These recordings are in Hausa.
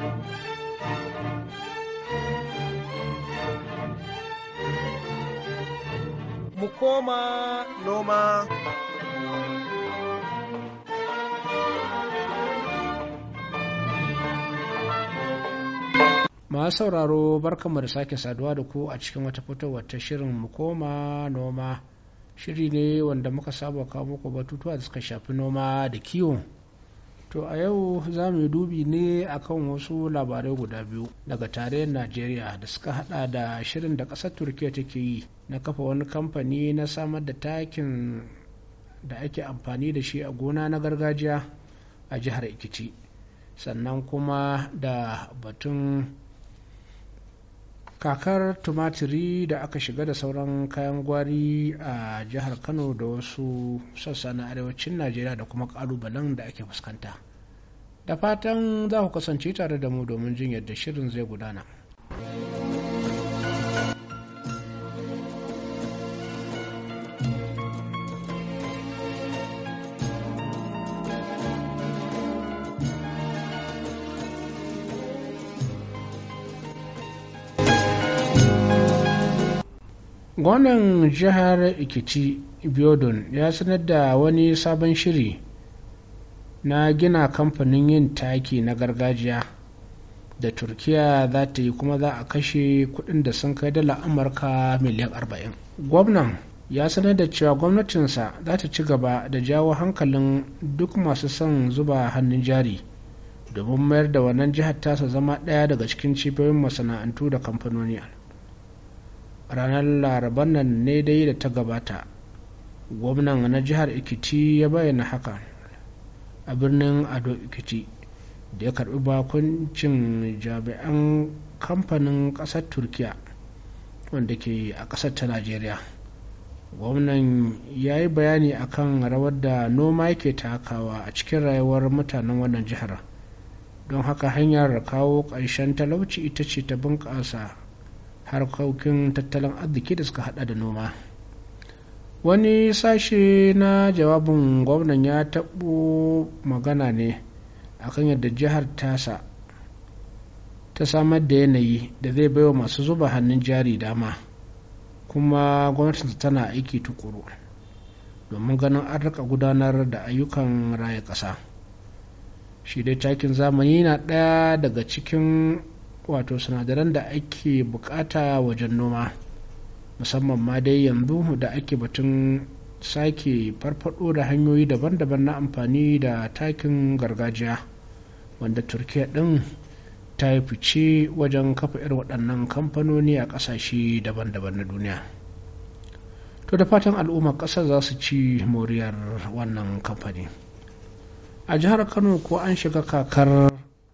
mu koma noma. masu sauraro barkanmu da sake saduwa da ku a cikin wata fitowar ta shirin mu koma noma shiri ne wanda muka saba kawo muku batutuwa da suka shafi noma da kiwo to a yau za mu yi dubi ne akan wasu labarai guda biyu daga tarayyar najeriya da suka hada da shirin da ƙasar turkiya take yi na kafa wani kamfani na samar da takin da ake amfani da shi a gona na gargajiya a jihar ikiti sannan kuma da batun kakar tumatiri da aka shiga da sauran kayan gwari a jihar kano da wasu sassa na arewacin najeriya da kuma kalubalen da ake fuskanta da fatan za ku kasance tare da mu domin jin yadda shirin zai gudana gwamnan jihar ikiti biodun ya sanar da wani sabon shiri na gina kamfanin yin taki na gargajiya da turkiya za ta yi kuma za a kashe kudin da sun kai dala amurka miliyan 40 gwamnan ya sanar da cewa gwamnatinsa za ta ci gaba da jawo hankalin duk masu son zuba hannun jari domin mayar da wannan jihar tasa zama ɗaya daga cikin cibiyoyin masana'antu da kamfanoni ranar laraban nan ne dai da ta gabata gwamnan na jihar ikiti ya bayyana haka a birnin ado ikiti da ya karbi bakuncin jami'an kamfanin kasar turkiya wanda ke a kasar ta najeriya gwamnan ya yi bayani akan rawar da noma yake takawa a cikin rayuwar mutanen wannan jihar don haka hanyar kawo ƙarshen talauci ita ce ta bunƙasa harkokin tattalin arziki da suka hada da noma wani sashe na jawabin gwamnan ya taɓo magana ne akan yadda jihar tasa ta samar da yanayi da zai baiwa masu zuba hannun jari dama kuma gwamnatin tana aiki tukuru domin ganin an rika gudanar da ayyukan raya ƙasa shi dai takin zamani na ɗaya daga cikin wato sinadaran da ake bukata wajen noma musamman ma dai yanzu da ake batun sake farfado da hanyoyi daban-daban na amfani da takin gargajiya wanda turkiya din ta yi fice wajen kafa irin waɗannan kamfanoni a ƙasashe daban-daban na duniya to da fatan al'ummar ƙasar za su ci moriyar wannan kamfani a jihar kano ko an shiga kakar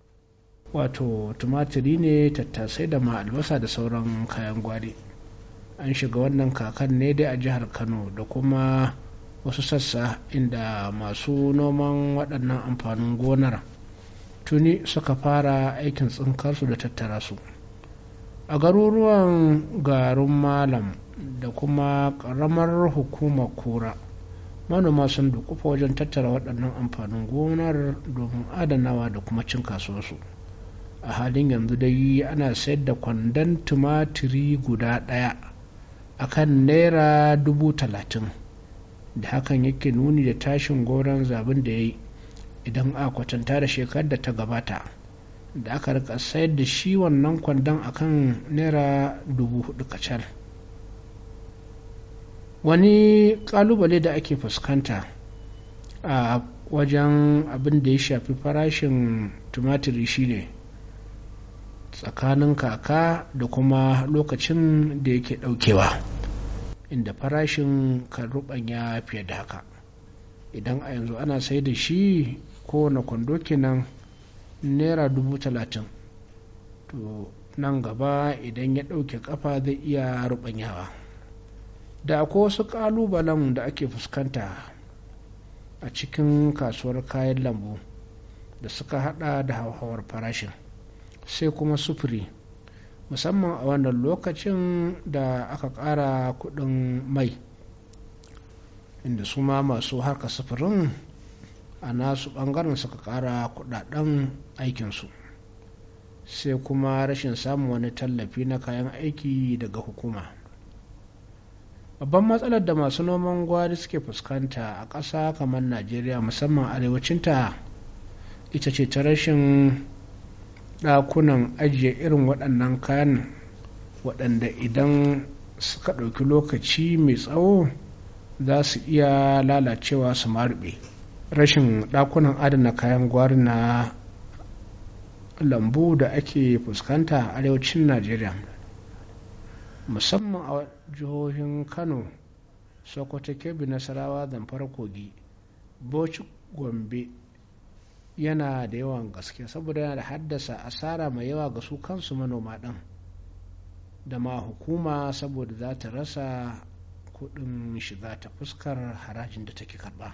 wato tumatiri ne tattasai da ma albasa da sauran kayan gwari an shiga wannan kakan ne dai a jihar kano da kuma wasu sassa inda masu noman waɗannan amfanin gonar tuni suka fara aikin tsinkarsu da tattara su a garuruwan garin malam da kuma ƙaramar hukumar kura manoma sun dukufa wajen tattara waɗannan amfanin gonar domin adanawa da kuma cin kasuwarsu a halin yanzu dai ana sayar da kwandon tumatiri guda ɗaya a kan naira dubu talatin da hakan yake nuni da tashin goron zabin da ya yi idan a kwatanta da shekarar da ta gabata da aka rika sayar da shi wannan kwandon a kan naira dubu hudu kacal wani kalubale da ake fuskanta a wajen abin da ya shafi farashin tumatiri shine tsakanin kaka da kuma lokacin da yake daukewa inda farashin kan rubanya fiye da haka idan a yanzu ana sai da shi kowane kwando kenan naira dubu talatin to nan gaba idan ya ɗauke kafa zai iya rubanyawa da akwai wasu ƙalubalen da ake fuskanta a cikin kasuwar kayan lambu da suka hada da hauhawar farashin sai kuma sufuri musamman a wannan lokacin da aka ƙara kuɗin mai inda su ma masu harka sufurin a nasu ɓangaren suka ƙara kuɗaɗen aikinsu sai kuma rashin samun wani tallafi na kayan aiki daga hukuma babban matsalar da masu noman gwari suke fuskanta a ƙasa kamar najeriya musamman arewacinta ita ce ta rashin ɗakunan ajiye irin waɗannan kayan waɗanda idan suka ɗauki lokaci mai tsawo za su iya lalacewa su marbe rashin ɗakunan adana kayan gwari na lambu da ake fuskanta a arewacin najeriya musamman a jihohin kano sokoto kebbi nasarawa zamfara kogi bauchi gombe yana da yawan gaske saboda yana da haddasa asara mai yawa ga su kansu manoma ɗin da ma hukuma saboda za ta rasa kuɗin shiga ta fuskar harajin da take karɓa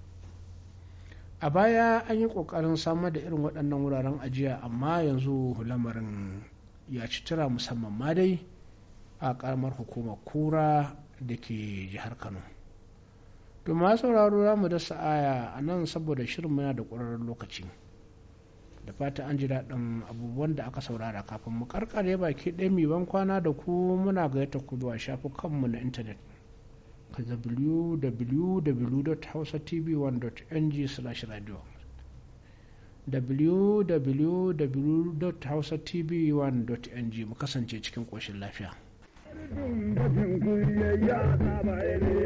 a baya an yi ƙoƙarin samar da irin waɗannan wuraren ajiya amma yanzu lamarin ya ci tura musamman ma dai a ƙaramar hukumar kura da ke jihar kano domin sauraro za mu dasa aya a nan saboda shirin muna da ƙwararren lokaci da fata an ji daɗin abubuwan da aka saurara kafin mu karkare baki ɗaya mai ban kwana da ku muna gayyata ku zuwa shafukanmu na intanet ka www.hausatv1.ng/radio www.hausatv1.ng mu kasance cikin ƙoshin lafiya.